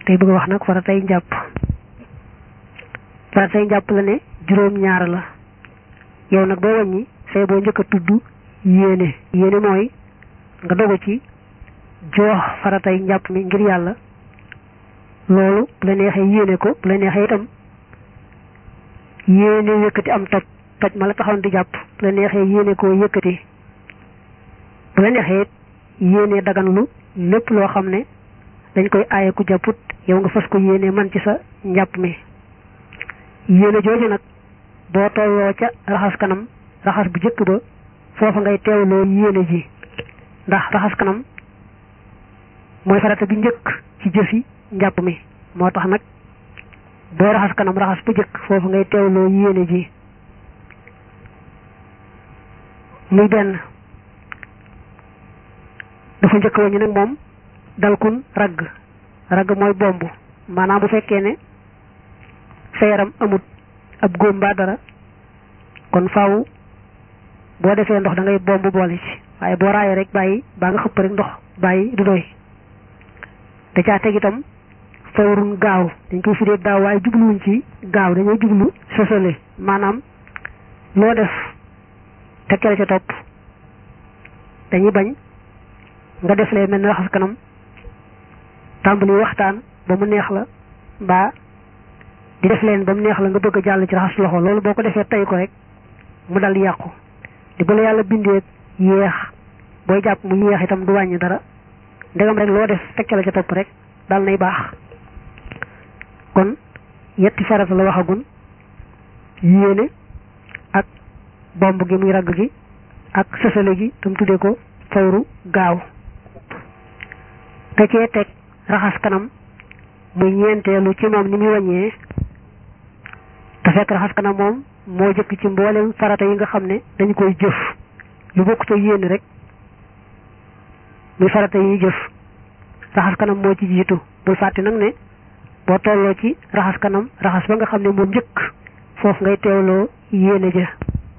tey bëgg wax nag faratay njàpp faratay njàpp la ne juróom ñaar la yow nag boo wàññi say boo njëkk a tudd yéene yéene mooy nga dogu ci joox faratay njàpp mi ngir yàlla loolu bu la neexee yéene ko bu la neexee itam yéene yëkkati am toj toj ma la taxoon di jàpp bu la neexee yéene koo yëkkati bu la neexee yéene daganlu lépp loo xam ne dañ koy aaye ku jàpput yow nga fas ko yéene man ci sa njàpp mi yéene jooju nag boo tolloo ca raxas kanam raxas bu jëkk ba foofa ngay teewloo yéene ji ndax raxas kanam mooy farata bi njëkk ci jëfi njàpp mi moo tax nag boo raxas kanam raxas bu jëkk foofu ngay teewloo yéene ji muy benn dafa njëkk wañu nag moom dalkun ragg ragg mooy bomb maanaam bu fekkee ne sa yaram amut ab góom mbaa dara kon faaw boo defee ndox da ngay bomb boole ci waaye boo raayee rek bàyyi baa nga xëpp rek ndox bàyyi du doy da caa teg itam fawrun gaaw dañ koy firee gaaw waaye jubluwuñ ci gaaw dañoo jublu sosole maanaam loo def tekkale ca topp dañuy bañ nga def lee mel ne raxas kanam tàmbali waxtaan ba mu neex la mbaa di def leen ba mu neex la nga bëgg a jàll ci raxas loxo loolu boo ko defee tey ko rek mu dal yàqu di bala yàlla bindee yéex booy jàpp mu yéex itam du wàññi dara ndegam rek loo def tekkale ca topp rek dal nay baax kon yetti farata la waxagun yéene ak bomb gi muy ragg gi ak sësale gi tam tuddee ko fawru gaaw te cee teg raxas kanam muy ñeenteelu ci moom ni muy wàññee te fekk raxas kanam moom moo jëkk ci mboolem farata yi nga xam ne dañu koy jëf lu bokk te yéene rek muy farata yi jëf raxas kanam moo ci jiitu bul fàtte nag ne boo tolloo ci raxas kanam raxas ba nga xam ne moom njëkk foofu ngay teewloo yéene ja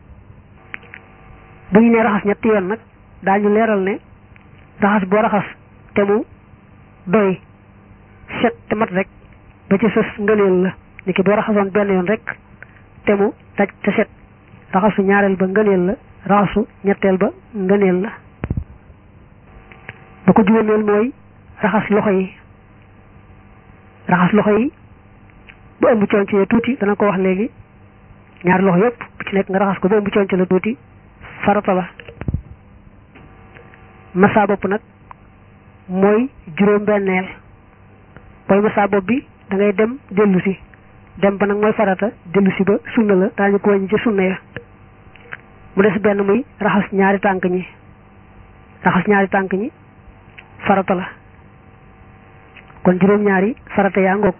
bu ñu nee raxas ñetti yoon nag daañu leeral ne raxas boo raxas te mu doy set te mat rek ba ci sës ngëneel la ni ki boo raxasoon benn yoon rek te mu daj te set raxasu ñaareel ba ngëneel la raxasu ñetteel ba ngëneel la ba ko juróomeel mooy raxas loxo yi raxas loxo yi bu ëmb conc la tuuti dana ko wax léegi ñaari loxo yépp bu ci nekk nga raxas ko bu ëmb conc la tuuti farata la massa bopp nag mooy juróom benneel booy massa bopp bi da ngay dem dellu si dem ba nag mooy farata dellu si ba sunna la daañu ko wàññi ci sunna ya mu des benn muy raxas ñaari tànk ñi raxas ñaari tànk ñi farata la kon juróom-ñaari farata yaa ngoog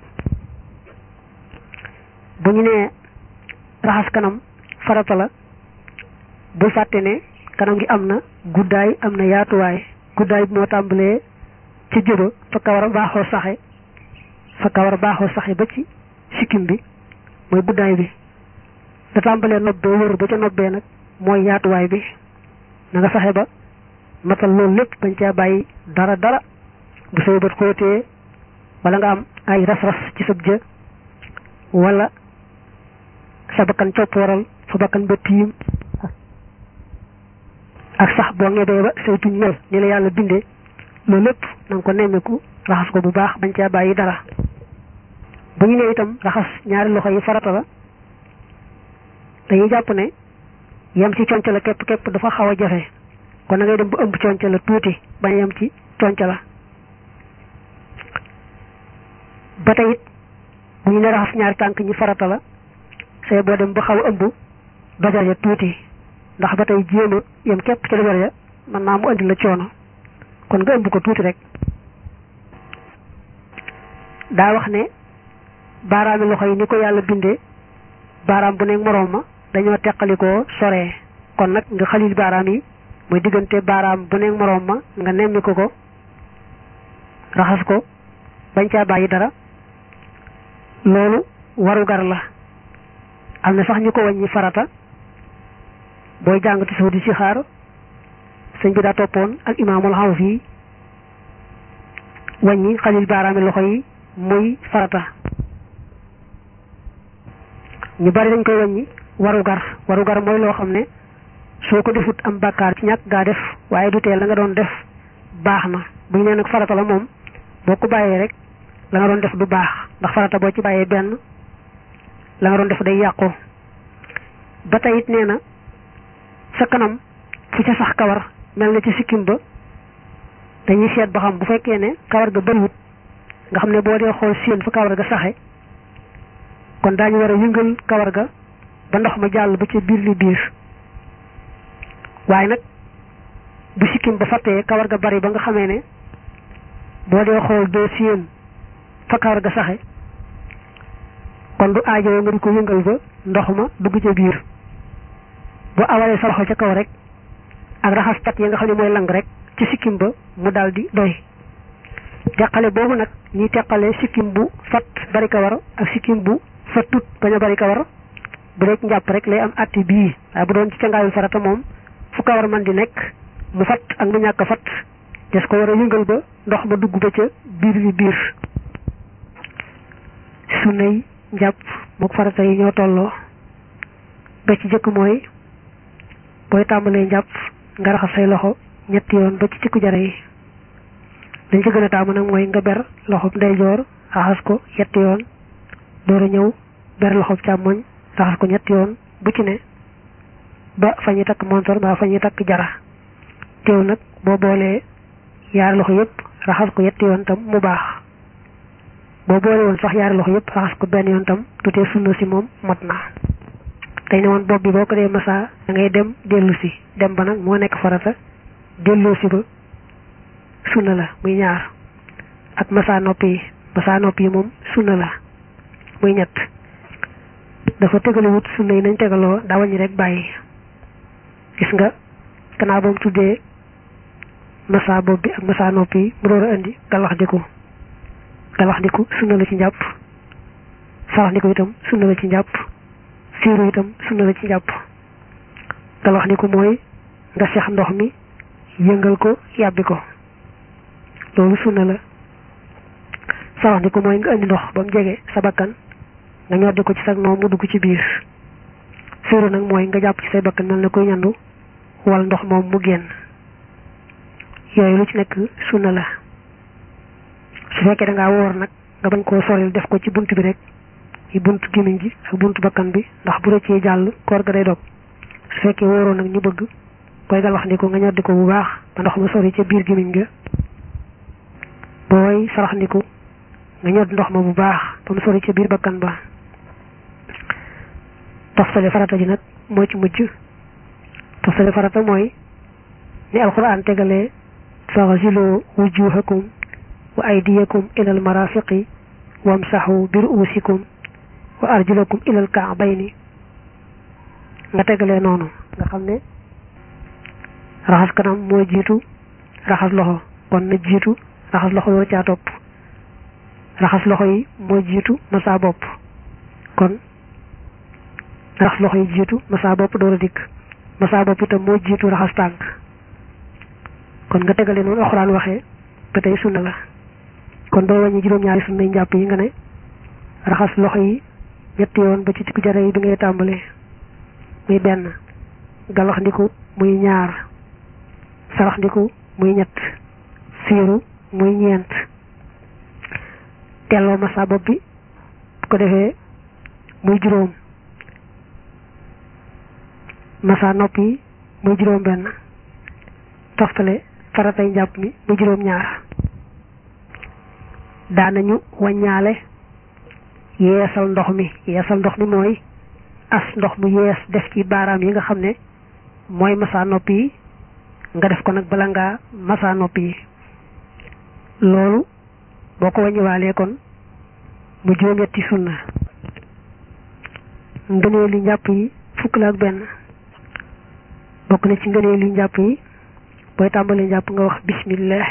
bu ñu nee raxas kanam farata la bul fàtte ne kanam gi am na guddaay am na yaatuwaay guddaay bi moo tàmbalee ca jëba fa kawar a baaxoo saxe fa kawar a baaxoo saxe ba ci sikkim bi mooy guddaay bi da tàmbalee nobbee wër ba ca nobbee nag mooy yaatuwaay bi na nga fexe ba matal loolu lépp bañ caa bàyyi dara dara bu say bët xóotee wala nga am ay ras-ras ci sab jë wala sa bakkan copp waral fa bakkan ba tiim ak sax boo ngebee ba say tuñ mel ni la yàlla bindee loolu lépp na nga ko nemmeeku raxas ko bu baax bañ caa bàyyi dara bu ñu nee itam raxas ñaari loxo yi farata la dañuy jàpp ne yem ci conc la képp képp dafa xaw a jafe kon na ngay dem bu ëmb conc la tuuti bañ yem ci conc la ba tey it bu ñu ne raxas ñaari tànk ñi farata la say boo dem ba xaw a ëmb dojar ya tuuti ndax ba tey jéem a yem képp ca dojar ya mën naa mu andi la coono kon nga ëmb ko tuuti rek daa wax ne baaraami loxo yi ni ko yàlla bindee baaraam bu nekk moroom ma dañoo teqalikoo soree kon nag nga xalil baaraam yi mooy diggante baaraam bu nekk moroom ma nga nemmi ko ko raxas ko bañ caa bàyyi dara loolu warugar la am na sax ñu ko wàññi farata booy jàng ci suuf di ci xaar sëñ bi daa toppoon ak imaamul xaw fii wàññi xalil baaraami loxo yi muy farata ñu bari dañ koy wàññi warugar warugar mooy loo xam ne soo ko defut am bàkkaar ci ñàkk gaa def waaye du tee la nga doon def baax na bu ñu nee nag farata la moom boo ko bàyyee rek la nga doon def du baax ndax farata boo ci bàyyee benn la nga doon def day yàqu ba tey it nee na sa kanam fu ca sax kawar mel na ci sikkim ba dañuy seet ba xam bu fekkee ne kawar ga bëriwut nga xam ne boo dee xool séen fa kawar ga saxe kon daañu war a yëngal kawar ga ba ndox ma jàll ba ca biir li biir waaye nag bu sikkim ba fattee kawar ga bari ba nga xamee ne boo dee xool doo séen fa kawar ga saxe kon du aajowoo nga di ko yëngal ba ndox ma dugg ca biir bu awalee sa loxo ca kaw rek ak raxas cat yi nga xam ne mooy lang rek ci sikkim ba mu daal di doy teqale boobu nag ñuy teqale sikkim bu fat bari kawar ak sikkim bu fattut bañ a bari kawar bu dee njàpp rek lay am atti bii waaye bu doon ci cangaayu farata moom fu kawar man di nekk mu fat ak mu ñàkk fat des ko war a yëngal ba ndox ma dugg ba ca biir li biir sunnay njàpp mook farata yi ñoo tolloo ba ci jëkk mooy booy tàmbalee njàpp nga raxas say loxo ñetti yoon ba ci cikku jara yi dañ ci gën a taamu nag mooy nga ber loxob ndeyjoor raxas ko yetti yoon door a ñëw ber loxob càmmoñ raxas ko ñetti yoon bu ci ne ba fa ñuy takk montor ba fa ñuy takk jara teew nag boo boolee yaari loxo yëpp raxas ko yetti yoon tam mu baax boo boole woon sax yaari loxo yëpp raxas ko benn yoon tam tutee sunna si moom mat na tey ne woon bopp bi boo ko dee massa da ngay dem dellu si dem ba nag moo nekk farata delloo si ba sunna la muy ñaar ak massa nopp yi massa nopp yi moom sunna la muy ñett dafa tegalewut sunna yi nañ tegaloo daa wàññi rek bàyyi gis nga gannaaw ba mu tuddee massa bopp bi ak massa nopp yi mu door a indi galax diku galax diku sunna la ci njàpp sarax diku itam sunna la ci njàpp siiru itam sunna la ci njàpp galax diku mooy nga seex ndox mi yëngal ko yàbbi ko loolu sunna la sarax diku mooy nga indi ndox ba mu jege sa bakkan nga ñoddi ko ci sag noom mu dugg ci biir siiru nag mooy nga jàpp ci say bakkan mel na koy ñandu wal ndox moom mu génn yooyu lu ci nekk sunna la su fekkee da ngaa woor nag nga bañ koo soril def ko ci bunt bi rek yi bunt gémmiñ gi ak bunt bakkan bi ndax bu rëccee jàll koor ga day dog su fekkee wóoroo nag ñu bëgg koy galax ndiku nga ñoddi ko bu baax ba ndox ma sori ca biir gémmiñ ga booy sarax ndiku nga ñodd ndox ma bu baax ba mu sori ca biir bakkan ba toftale farata ji nag moo ci mujj toftale farata mooy ni alquran tegalee faghsilu wujuhakum wa aydiyakum ilal marafiqi wamsahu bi ru'usikum wa arjulakum ilal ka'bayni nga tegalee noonu nga xam ne raxas kanam moo jiitu raxas loxo kon na jiitu raxas loxo yoo caa topp raxas loxo yi moo jiitu masa bopp kon raxas loxo yi jiitu masa bopp door a dikk masa bopp itam moo jiitu raxas tànk kon nga tegalee noonu alxuraan waxee ba tey sunna la kon booy wàññi juróom-ñaari sunna yi njàpp yi nga ne raxas loxo yi ñetti yoon ba ci tikku jara yi bi ngay tàmbalee muy benn galax ndiku muy ñaar sarax ndiku muy ñett siiru muy ñeent telloo masa bopp bi bu ko defee muy juróom masa nopp yi muy juróom benn toftale faratay njàpp mi muy juróom ñaar daanañu waññaale yeesal ndox mi yeesal ndox mi mooy as ndox mu yees def ci baaraam yi nga xam ne mooy masa nopp yi nga def ko nag bala ngaa masa nopp yi loolu boo ko wàññiwaalee kon mu juróom-ñetti sunna ngëneelu njàpp yi fukk la ak benn bokk na ci ngëneelu njàpp yi booy tàmbalee njàpp nga wax bismillah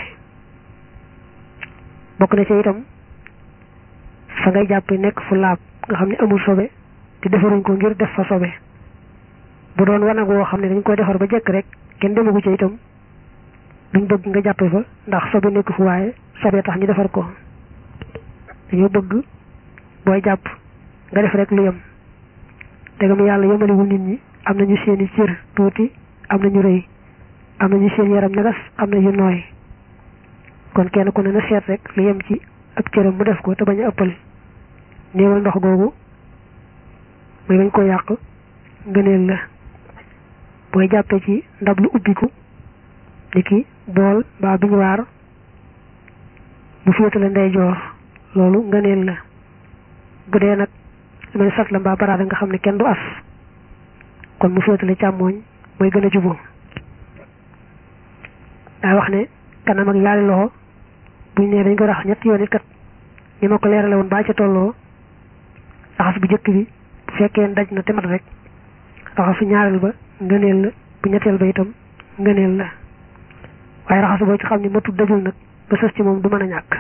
bokk na ci itam fa ngay jàpp nekk fu laab nga xam ne amul sobe te defaruñ ko ngir def fa sobe bu doon wanag woo xam ne dañ koy defar ba jekk rek kenn demagu ci itam duñ bëgg nga jàppe fa ndax sobe nekk fu waaye sobe tax ñu defar ko dañoo bëgg booy jàpp nga def rek lu yem tegam yàlla yemaliwul nit ñi am nañu seeni cër tuuti am nañu rëy am nañu seen yaram ñagas am na yu nooy kon kenn ku ne na seet rek lu yem ci ak cëram mu def ko te bañ a ëppal néewal ndox googu muy bañ ko yàq ngëneel la booy jàppee ci ndab lu ubbiku ni ki bool mbaa biñu waar bu féetale ndeyjoor loolu ngëneel la bu dee nag lu mel sat la mbaa baraada nga xam ne kenn du as kon mu féetale càmmooñ mooy gën a juboo daa wax ne kanam ak yaari loxo buñ ne dañ ko rax ñetti yoon it kat ni ma ko leerale woon baa ca tolloo raxas bu jëkk bi bu fekkee daj na te mat rek raxasu ñaareel ba ngëneel la bu ñetteel ba itam ngëneel la waaye raxasu boo ci xam ne matul dajul nag ba sës ci moom du mën a ñàkk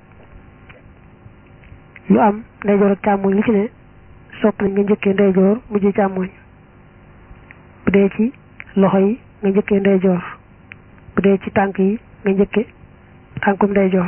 lu am ndeyjoor ak càmmooñ li ci ne sopp nañ nga njëkkee ndeyjoor mujj càmmooñ bu dee ci loxo yi nga njëkkee ndeyjoor bu dee ci tànk yi nga njëkke tànkum ndeyjoor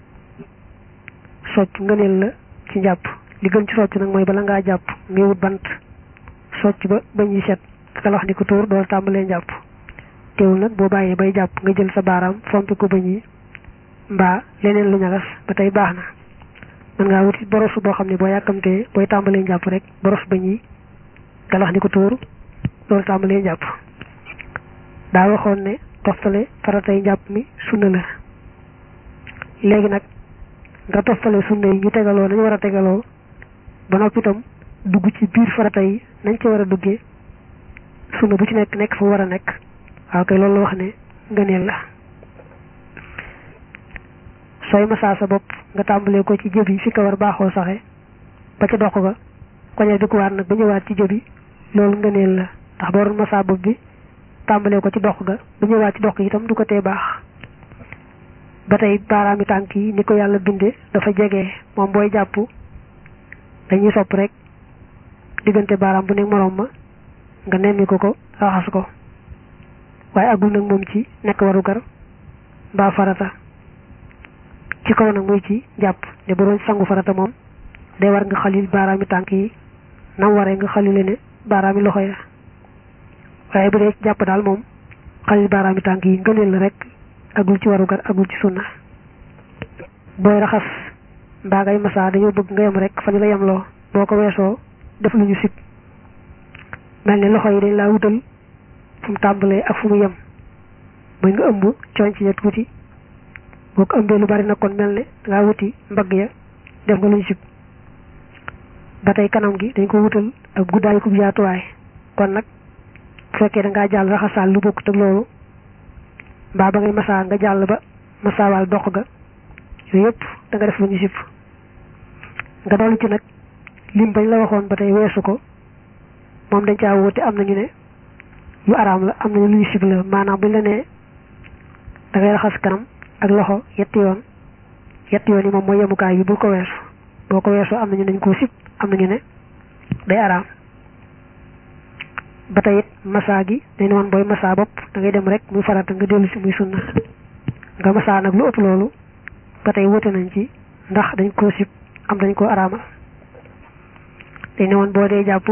socc ngëneel la ci njàpp li gën ci socc nag mooy bala ngaa jàpp ngay wut bant socc ba bañ yi set kalax di ko tuur dool tàmbalee njàpp teewul nag boo bàyyee bay jàpp nga jël sa baaraam fompi ko bañ yi mbaa leneen lu ñagas ba tey baax na mën ngaa wuti boros boo xam ne boo yàkkamtee booy tàmbalee njàpp rek boros bañ yi kalax di ko tuur dool tàmbalee njàpp daa waxoon ne toftale faratay njàpp mi sunna la léegi nag nga toftale sunna yi ñu tegaloo nañu war a tegaloo ba noppi itam dugg ci biir farata yi nañ ci war a duggee sunna bu ci nekk nekk fu war a nekk waaw kay loolu la wax ne ngëneel la sooy masaa sa bopp nga tàmbalee ko ci jëb yi fi ko war baaxoo saxe ba ca dox ga koñe di ko waat nag ba ñëwaat ci jëb yi loolu ngëneel la ndax boo doon masaa bopp bi tàmbalee ko ci dox ga bu ñëwaat ci dox gi itam du ko tee baax ba tey baaraami tànk yi ni ko yàlla binde dafa jege moom booy jàpp dañuy sopp rek diggante baaraam bu nekk moroom ma nga nemmi ko ko raxas ko waaye agul nag moom ci nekk warugar mbaa farata ci kaw nag muy ci jàpp ne bu doon sangu farata moom day war nga xalil baaraami tànk yi nam waree nga xalile ne baaraami loxo ya waaye bu dee jàpp daal moom xalil baaraami tànk yi ngëneel la rek agul ci warugar agul ci sunna booy raxas mbaa ngay masaa dañoo bëgg nga yem rek fa ñu la yemloo boo ko weesoo def lu ñu sib mel ne loxo yi dañ laa wutal fu mu tàmbalee ak fu mu yem mooy nga ëmb cooñ ci ya tuuti boo ko ëmbee lu bari nag kon mel ne dangaa wuti mbagg ya def nga lu ñu sib ba tey kanam gi dañ ko wutal ak guddaay ku yaatuwaay kon nag bu fekkee da ngaa jàll raxasaal lu bokk te loolu mbaa ba ngay masaa nga jàll ba masaawaal dox ga yooyu yëpp da nga def lu ñu sib nga dolli ci nag lim bañ la waxoon ba tey weesu ko moom dañ caa wóote am nañu ne yu araam la am nañu lu ñu sib la maanaam buñ la nee da ngay raxas kanam ak loxo yetti yoon yetti yoon yi moom mooy yemukaay bi bul ko weesu boo ko weesoo am nañu dañ koo sib am nañu ne day araam ba tey it massa gi dañ ne woon booy massa bopp da ngay dem rek muy farata nga dellu si muy sunna nga massa nag lu ëpp loolu ba tey wóote nañ ci ndax dañ koo sib am dañ koo araama dañ ne woon boo dee jàpp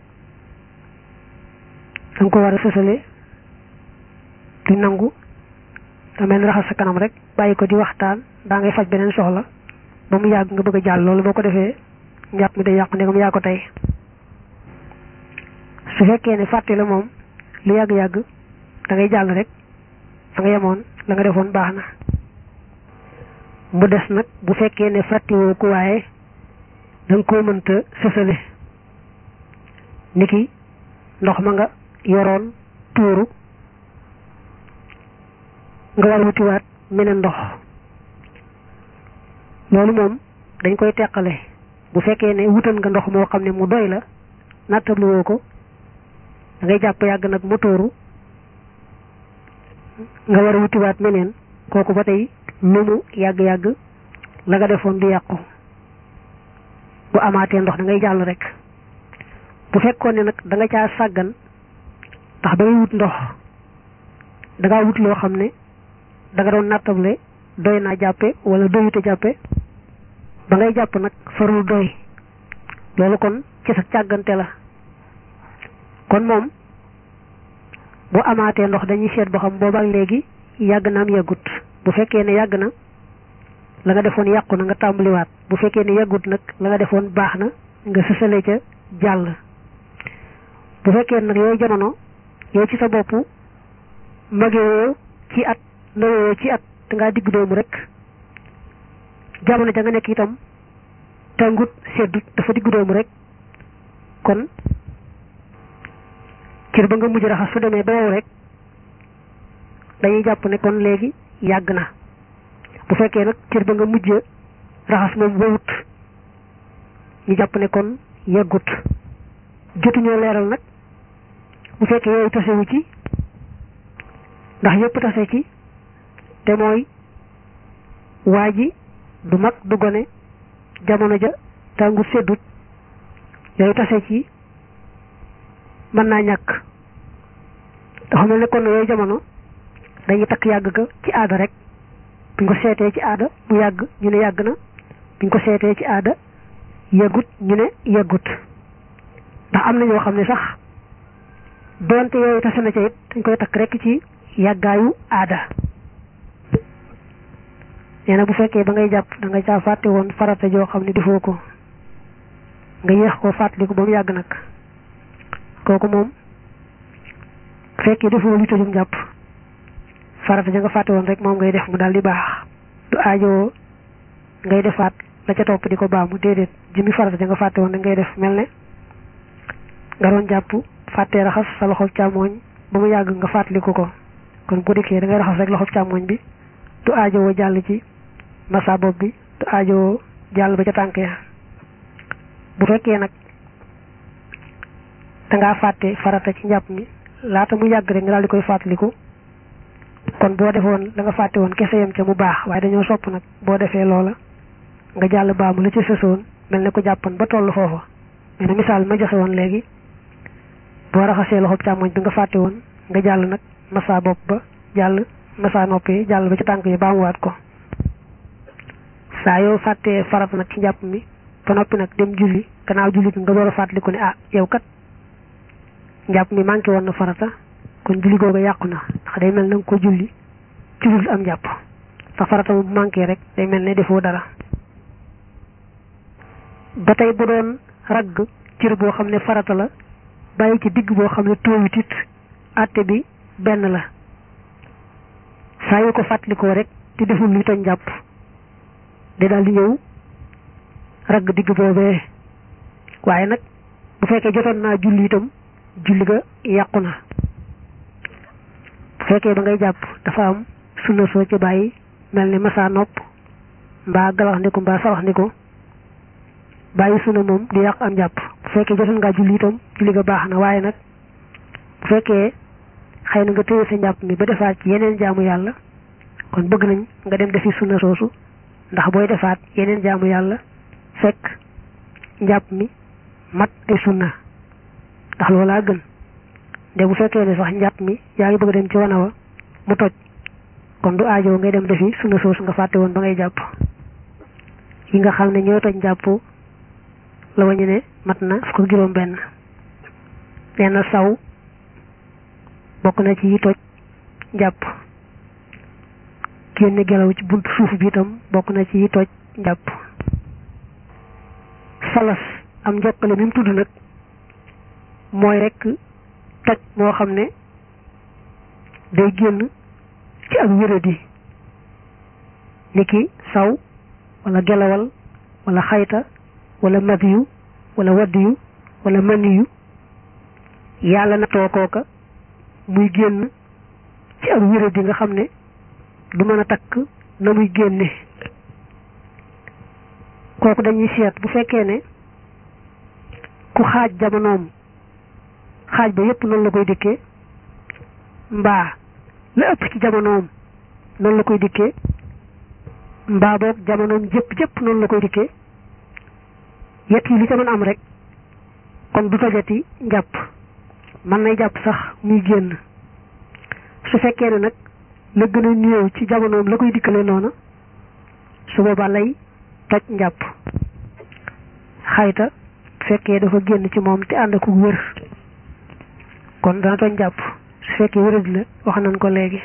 danga ko war a sësale du nangu da mel ni raxas sa kanam rek bàyyi ko di waxtaan daa ngay faj beneen soxla ba mu yàgg nga bëgg a jàll loolu boo ko defee njàpp mi day yàqu ndegam yaa ko tey su fekkee ne fàtte la moom lu yàgg-yàgg da ngay jàll rek da nga yemoon la nga defoon baax na mu des nag bu fekkee ne fàttewoo ko waaye da nga koo mënta sësale niki ndox ma nga yoroon tuuru nga war wutiwaat meneen ndox loolu moom dañ koy teqale bu fekkee ne wutal nga ndox moo xam ne mu doy la nattabluwoo ko da ngay jàpp yàgg nag mu tuuru nga war a wutiwaat meneen kooku ba tey lu mu yàgg-yàgg la nga defoon du yàqu bu amaatee ndox da ngay jàll rek bu fekkoon ne nag da nga caa sàggan ndax ba ngay wut ndox da ngaa wut loo xam ne da nga doon nattable doy naa jàppe wala doyute jàppe ba ngay jàpp nag farul doy loolu kon ci sa càggante la kon moom bu amaatee ndox dañuy seet ba xam boobaak léegi yàgg na am yàggut bu fekkee ne yàgg na la nga defoon yàqu na nga tàmbaliwaat bu fekkee ne yàggut nag la nga defoon baax na nga sësale ca jàll bu fekkee nag yooyu jamono yow ci sa bopp magewoo ci at nawoo ci at da ngaa digg doomu rek jamono ja nga nekk itam tàngut seddut dafa digg doomu rek kon cër ba nga mujj raxas su demee ba wow rek dañuy jàpp ne kon léegi yàgg na bu fekkee nag cër ba nga mujj raxas moom wowut ñu jàpp ne kon yàggut jotuñoo leeral nag bu fekkee yooyu tasewu ci ndax yëpp tase ci te mooy waa ji du mag du gone jamono ja tàngut seddut yooyu tase ci mën naa ñàkk dafa mel ne kon yooyu jamono dañuy takk yàgg ga ci aada rek buñ ko seetee ci aada mu yàgg ñu ne yàgg na buñ ko seetee ci aada yàggut ñu ne yàggut ndax am na ñoo xam ne sax doonte yooyu tase na ca it dañ koy takk rek ci yàggaayu aada nee na bu fekkee ba ngay jàpp da nga caa fàtte woon farata joo xam ne defoo ko nga yéex koo fàttaliku ba mu yàgg nag kooku moom bu fekkee defoo lu tojum jàpp farata ja nga fàtte woon rek moom ngay def mu daal di baax du aajoo ngay defaat la ca topp di ko baamu déedéet jëmi farata ja nga fàtte woon rek ngay def mel ne nga doon jàpp fàttee raxas sa loxob càmmooñ ba mu yàgg nga fàttaliku ko kon bu dikkee da ngay raxas rek loxob càmmooñ bi du aajowoo jàll ci massa bopp bi du aajowoo jàll ba ca tànk ya bu fekkee nag dangaa fàtte farata ci njàpp mi laata mu yàgg rek nga daal di koy fàttaliku kon boo defoon la nga fàtte woon kese yam ca mu baax waaye dañoo sopp nag boo defee loola nga jàll baamu la ci sësoon mel ne ko jàppoon ba toll foofa mais na misaal ma joxe woon léegi boo raxasee loxob càmmoñ bi nga fàtte woon nga jàll nag massa bopp ba jàll massa nopp yi jàll ba ci tànk yi baamuwaat ko saa yoo fàttee farat nag ci njàpp mi ba noppi nag dem julli gannaaw julli nga door a fàttaliku ne ah yow kat njàpp mi manqué woon na farata kon julli googu yàqu na ndax day mel na nga ko julli ci dul am njàpp ndax farata bu manqué rek day mel ne defoo dara ba tey bu doon ragg cër boo xam ne farata la bàyyi ci digg boo xam ne tóowit it àtte bi benn la saa yu ko fàttalikoo rek te deful luy toj njàpp day daal di ñëw ragg digg boobee waaye nag bu fekkee jotoon naa julli itam julli ga yàqu na bu fekkee ba ngay jàpp dafa am sunna soo ci bàyyi mel ni masa nopp mbaa galax ndiku mbaa sarax ndiku bàyyi sunna moom di yàq am jàpp bu fekkee jotoon ngaa julli itam julli ga baax na waaye nag bu fekkee xëy na nga téye sa njàpp mi ba defaat ci yeneen jaamu yàlla kon bëgg nañ nga dem defi sunna soosu ndax booy defaat yeneen jaamu yàlla fekk njàpp mi mat ay sunna ndax loolaa gën de bu fekkee ne sax njàpp mi yaa ngi bëgg dem ci wana wa mu toj kon du aajo ngay dem defi sunna soosu nga fàtte woon ba ngay jàpp yi nga xam ne ñooy toj njàpp la wañu ne mat na fukk juróom benn nee na saw bokk na ci yi toj njàpp génne gelaw ci buntu suuf bi itam bokk na ci yi toj njàpp salas am njokkale mi mu tudd nag mooy rek toj moo xam ne day génn ci ak wéradi niki saw wala gelawal wala xayta wala madiyu wala waddiyu wala maniyu yàlla na too kooka muy génn ci ak wéradi nga xam ne du mën a takk na muy génne kooku dañuy seet bu fekkee ne ku xaaj jamonoom xaaj ba yépp noonu la koy dikkee mbaa la ëpp ci jamonoom noonu la koy dikkee mbaa boog jamonoom jëpp jëpp noonu la koy dikkee yett yi li ca mën am rek kon du tojati njàpp mën nay jàpp sax muy génn su fekkee ne nag la gën a néew ci jamonoom la koy dikkale noona su boobaa lay toj njàpp xayta fekkee dafa génn ci moom te ànd ak wér kon dana tooñ jàpp su fekkee wéradi la wax nañ ko léegi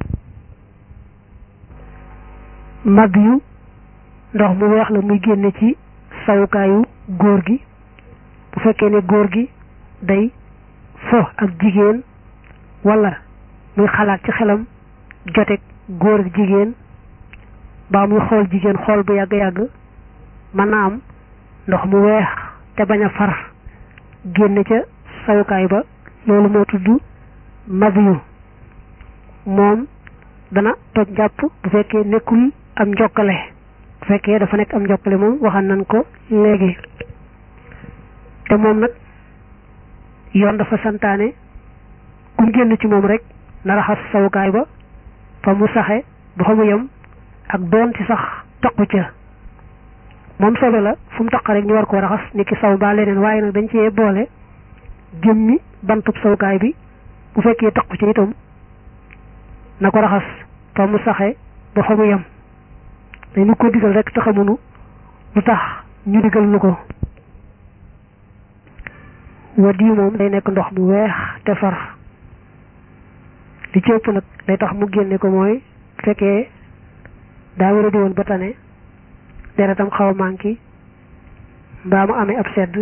mag yu ndox mu weex la muy génne ci sawukaayu góor gi bu fekkee ne góor gi day fo ak jigéen wala muy xalaat ci xelam joteeg góor ak jigéen baa muy xool jigéen xool bu yàgg-yàgg mën na am ndox mu weex te bañ a far génne ca sawukaay ba loolu moo tudd mabiyu moom dana toj jàpp bu fekkee nekkul am njokkale bu fekkee dafa nekk am njokkale moom waxan nañ ko léegi te moom nag yoon dafa santaane kum génn ci moom rek na raxas sawukaay ba fa mu saxe ba fa mu yem ak doon ci sax taqu ca moom solo la fu mu taq rek ñu war koo raxas ni ki saw ba leneen waaye nag dañ cee boole jëmmi bantub sawukaay bi bu fekkee taqu ca itam na ko raxas fa mu saxe ba fa mu yem dañu ko digal rek te xamunu lu tax ñu digal nu ko wadi moom day nekk ndox mu weex te far li ci ëpp nag day tax mu génne ko mooy fekkee daa wéra di woon ba tane deretam xaw a manqué mbaa mu amee ab sedd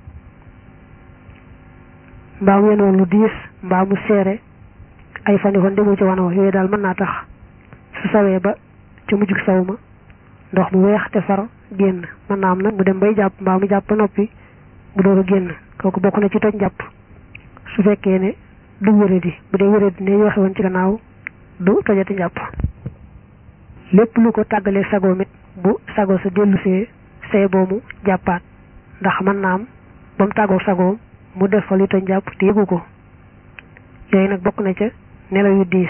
mbaa mu yenoon lu diis mbaa mu seere ay fani fan demu ci wanoo yooyu daal mën naa tax su sawee ba ca mujjug saw ma ndox mu weex te far génn mën naa am nag mu dem bay jàpp mbaa mu jàpp noppi mu door a génn kooku bokk na ci toj njàpp su fekkee ne du wéradi bu dee wéradi ne ñu waxe woon ci gannaaw du tojati njàpp lépp lu ko tàggalee sagoom it bu sago sa dellusee say boomu jàppaat ndax mën naa am ba mu tàggoo sagoom mu def fa li toj njàpp te yëgu ko yooyu nag bokk na ca nelaw yu diis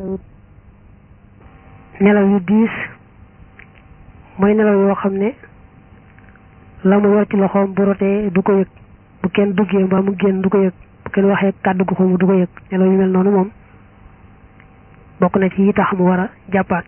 nelaw yu diis mooy nelaw yoo xam ne la mu yor ci loxoom bu rotee du ko yëg bu kenn duggee mbaa mu génn du ko yëg bu kenn waxee kàddu gu ko mu du ko yëg nelaw yu mel noonu moom bokk na ci yi tax mu war a jàppaat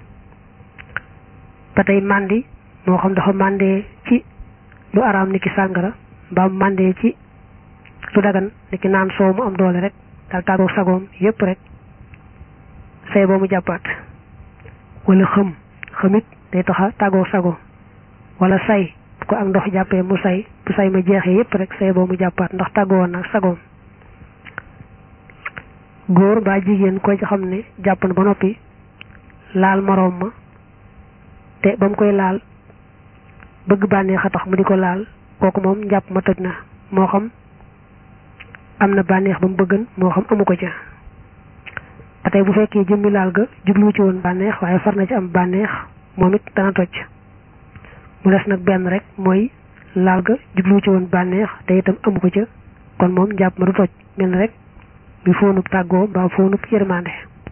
ba tey màndi moo xam dafa màndee ci lu araam ni ki sàngara mbaa mu màndee ci lu dagan ni ki naan soow mu am doole rek daal tàggoo sagoom yépp rek say boo mu jàppaat wala xëm xëmit day taxa tàggoo sago wala say bu ko ak ndox jàppee mu say bu say ma jeexee yépp rek say boo mu jàppaat ndax tàggoo woon nag sagoom góor mbaa jigéen koy xam ne jàpp na ba noppi laal moroom ma te ba mu koy laal bëgg bànneex a tax mu di ko laal kooku moom njàpp ma toj na moo xam am na bànneex ba mu bëggan moo xam amu ko ca ba tey bu fekkee jëmmi laal ga jublu ci woon bànneex waaye far na ci am bànneex moom it dana toj mu des nag benn rek mooy laal ga jublu ci woon bànneex te itam amu ko ca kon moom njàpp ma du toj mel rek bi foonub tàggoo mbaa foonub yërmande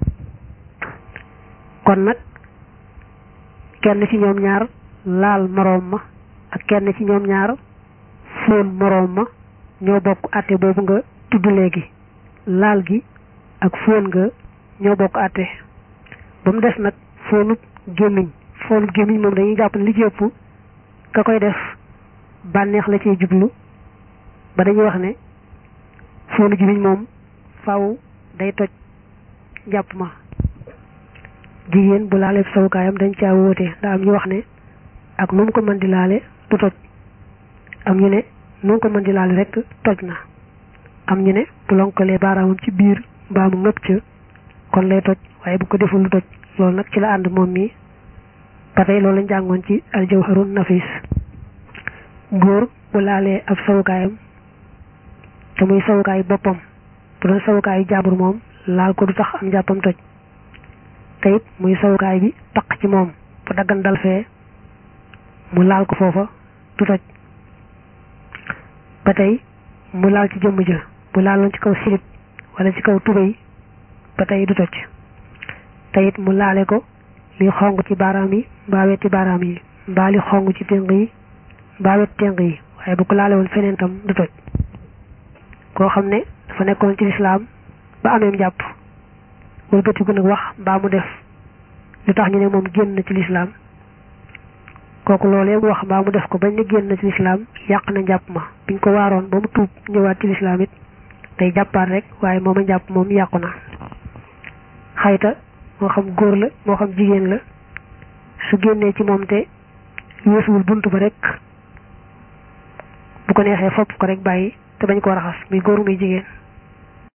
kon nag kenn ci ñoom ñaar laal moroom ma ak kenn ci ñoom ñaar foon moroom ma ñoo bokk àtte boobu nga tudd léegi laal gi ak foon nga ñoo bokk àtte ba mu des nag foonub gémmiñ foonub gémmiñ moom dañuy jàpp ne li ci ëpp ka koy def bànneex la ciy jublu ba dañuy wax ne foonu gémmiñ moom faw day toj jàpp ma jigéen bu laalee sawukaayam dañ caa wóote daa am ñu wax ne ak nu mu ko mën di laale du toj am ñu ne nu mu ko mën di laale rek toj na am ñu ne bu lonkalee baaraamam ci biir mbaa mu ngëpp ca kon lay toj waaye bu ko deful lu toj loolu nag ci la ànd moom mi ba tey loolu lañ jàngoon ci aljawharun nafis góor bu laalee ab sawukaayam te muy sawukaay boppam bu doon sawukaayu jaabur moom laal ko du tax am jàppam toj te it muy sawukaay bi taq ci moom bu daggan dal fee mu laal ko foofa du toj ba tey mu laal ci jëmm ja bu laaloon ci kaw silib wala ci kaw tubéy ba tey du toj te it mu laale ko li xong ci baaraam yi mbaa weti baaraam yi mbaa li xong ci ténq yi mbaa wet ténq yi waaye bu ko laale woon feneen tam du toj koo xam ne dafa nekkoon ci lislaam ba ameem jàpp wëlbatiku nag wax mbaa mu def lu tax ñu ne moom génn na ci lislaam kooku loolee mu wax mbaa mu def ko bañ ne génn ci lislaam yàq na njàpp ma biñ ko waaroon ba mu tuub ñëwaat ci lislaam it day jàppaat rek waaye moom a njàpp moom yàqu na xayta moo xam góor la moo xam jigéen la su génnee ci moom te weesuwul bunt ba rek bu ko neexee fopp ko rek bàyyi te bañ koo raxas muy góor muy jigéen